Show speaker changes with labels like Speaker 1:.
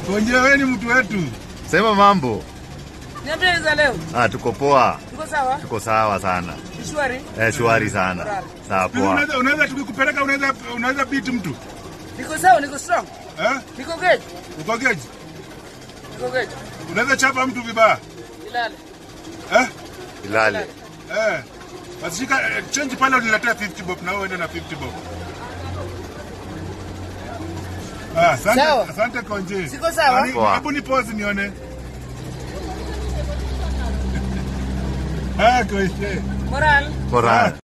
Speaker 1: Konje wewe ni mtu wetu.
Speaker 2: Sema mambo.
Speaker 3: Niambie za leo.
Speaker 2: Ah, tuko poa.
Speaker 3: Tuko sawa?
Speaker 2: Tuko sawa sana.
Speaker 3: Ni shwari?
Speaker 2: Eh, shwari sana. Sawa
Speaker 1: Pili
Speaker 2: poa.
Speaker 1: unaweza unaweza tukikupeleka unaweza unaweza beat mtu.
Speaker 3: Niko sawa, niko strong.
Speaker 1: Eh?
Speaker 3: Niko good.
Speaker 1: Uko geji?
Speaker 3: Niko good.
Speaker 1: Unaweza chapa mtu vibaya.
Speaker 3: Ilale.
Speaker 1: Eh?
Speaker 2: Ilale.
Speaker 1: Eh. Basi shika eh, change pale uniletee 50 bob na wewe uende na 50 bob. Ah, asante,
Speaker 3: Sawa.
Speaker 1: asante Konje.
Speaker 3: Siko sawa?
Speaker 1: Nani-
Speaker 2: Poa.
Speaker 1: Hebu ni pause nione. Ah, Konje.
Speaker 3: Moral.
Speaker 2: Moral.